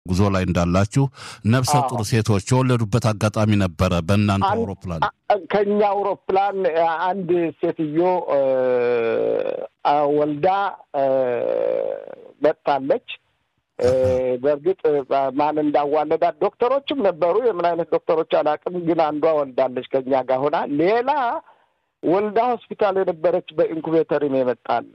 ጉዞ ላይ እንዳላችሁ ነፍሰ ጡር ሴቶች የወለዱበት አጋጣሚ ነበረ በእናንተ አውሮፕላን ከኛ አውሮፕላን አንድ ሴትዮ ወልዳ መጥታለች። በእርግጥ ማን እንዳዋለዳት ዶክተሮችም ነበሩ። የምን አይነት ዶክተሮች አላውቅም፣ ግን አንዷ ወልዳለች ከኛ ጋር ሆና። ሌላ ወልዳ ሆስፒታል የነበረች በኢንኩቤተርም የመጣለ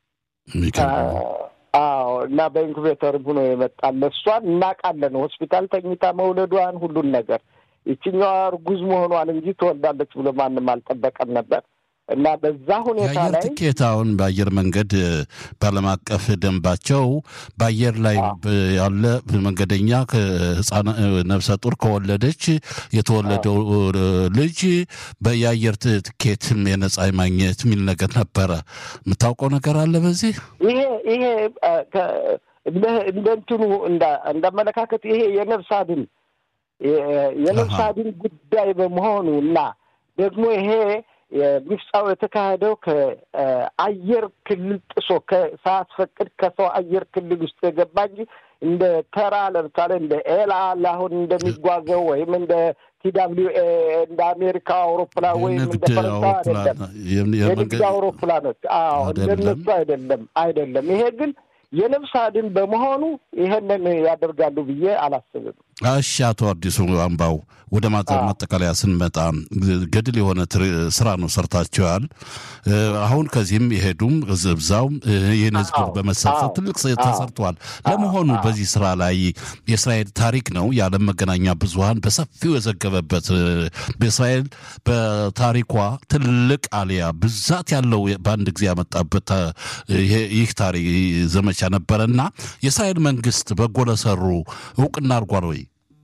አዎ። እና በኢንኩቤተርም ሆኖ የመጣለ እሷን እናውቃለን። ሆስፒታል ተኝታ መውለዷን ሁሉን ነገር ይችኛዋ እርጉዝ መሆኗን እንጂ ትወልዳለች ብሎ ማንም አልጠበቀም ነበር። እና በዛ ሁኔታ የአየር ላይ ትኬት አሁን በአየር መንገድ በዓለም አቀፍ ደንባቸው በአየር ላይ ያለ መንገደኛ ህፃን ነፍሰ ጡር ከወለደች የተወለደው ልጅ የአየር ትኬት የነጻ ማግኘት የሚል ነገር ነበረ። የምታውቀው ነገር አለ በዚህ ይሄ ይሄ እንደ እንትኑ እንዳመለካከት ይሄ የነፍስ አድን የነፍስ አድን ጉዳይ በመሆኑ እና ደግሞ ይሄ ሚፍጻው የተካሄደው ከአየር ክልል ጥሶ ሳያስፈቅድ ከሰው አየር ክልል ውስጥ የገባ እንጂ እንደ ተራ ለምሳሌ እንደ ኤልአል አሁን እንደሚጓዘው ወይም እንደ ቲዳብሊው ኤ እንደ አሜሪካ አውሮፕላን ወይም እንደ ፈረንሳይ አይደለም። የንግድ አውሮፕላኖች አዎ፣ እንደነሱ አይደለም አይደለም። ይሄ ግን የነፍስ አድን በመሆኑ ይሄንን ያደርጋሉ ብዬ አላስብም። እሺ፣ አቶ አዲሱ አምባው ወደ ማጠቃለያ ስንመጣ ገድል የሆነ ስራ ነው ሰርታችኋል። አሁን ከዚህም የሄዱም ዝብዛው ይህን ህዝብ በመሰብሰብ ትልቅ ተሰርተዋል። ለመሆኑ በዚህ ስራ ላይ የእስራኤል ታሪክ ነው የዓለም መገናኛ ብዙኃን በሰፊው የዘገበበት በእስራኤል በታሪኳ ትልቅ አሊያ ብዛት ያለው በአንድ ጊዜ ያመጣበት ይህ ታሪክ ዘመቻ ነበረና የእስራኤል መንግስት በጎ ለሰሩ እውቅና አድርጓል ወይ?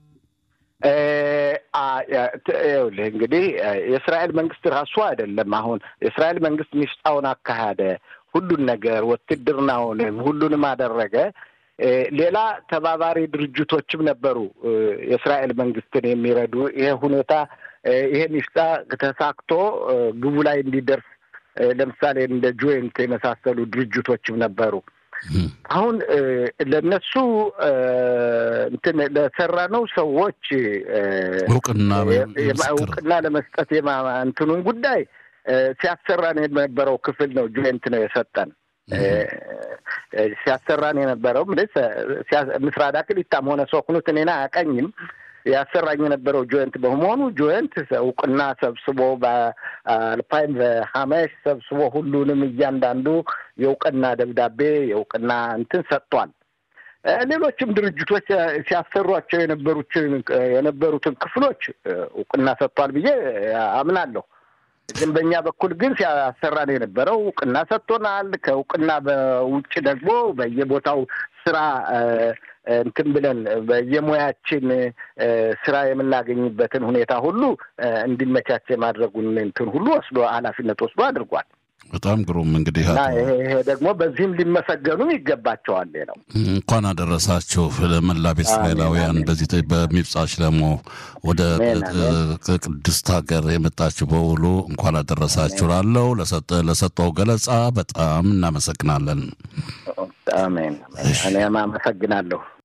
ይኸውልህ እንግዲህ የእስራኤል መንግስት ራሱ አይደለም። አሁን የእስራኤል መንግስት ሚፍጣውን አካሄደ፣ ሁሉን ነገር ውትድርናውንም ሁሉንም አደረገ። ሌላ ተባባሪ ድርጅቶችም ነበሩ የእስራኤል መንግስትን የሚረዱ ይሄ ሁኔታ ይሄ ሚፍጣ ተሳክቶ ግቡ ላይ እንዲደርስ ለምሳሌ እንደ ጆይንት የመሳሰሉ ድርጅቶችም ነበሩ። አሁን ለነሱ እንትን ለሰራነው ሰዎች እውቅና እውቅና ለመስጠት እንትኑን ጉዳይ ሲያሰራን የነበረው ክፍል ነው። ጆይንት ነው የሰጠን ሲያሰራን የነበረው ምስራቅ አክሊታም ሆነ ሶክኑት እኔን አያውቀኝም ያሰራኝ የነበረው ጆይንት በመሆኑ ጆይንት እውቅና ሰብስቦ በአልፓይን በሀመሽ ሰብስቦ ሁሉንም እያንዳንዱ የእውቅና ደብዳቤ የእውቅና እንትን ሰጥቷል። ሌሎችም ድርጅቶች ሲያሰሯቸው የነበሩትን የነበሩትን ክፍሎች እውቅና ሰጥቷል ብዬ አምናለሁ። ግን በእኛ በኩል ግን ሲያሰራን የነበረው እውቅና ሰጥቶናል። ከእውቅና በውጭ ደግሞ በየቦታው ስራ እንትን ብለን በየሙያችን ስራ የምናገኝበትን ሁኔታ ሁሉ እንዲመቻች የማድረጉን እንትን ሁሉ ወስዶ ኃላፊነት ወስዶ አድርጓል። በጣም ግሩም እንግዲህ ይሄ ደግሞ በዚህም ሊመሰገኑም ይገባቸዋል ነው። እንኳን አደረሳችሁ ለመላ ቤተ እስራኤላውያን በዚህ በሚብጻ ሽለሞ ወደ ቅድስት ሀገር የመጣችሁ በውሉ እንኳን አደረሳችሁ ላለው ለሰጠው ገለጻ በጣም እናመሰግናለን። አሜን። እኔም አመሰግናለሁ።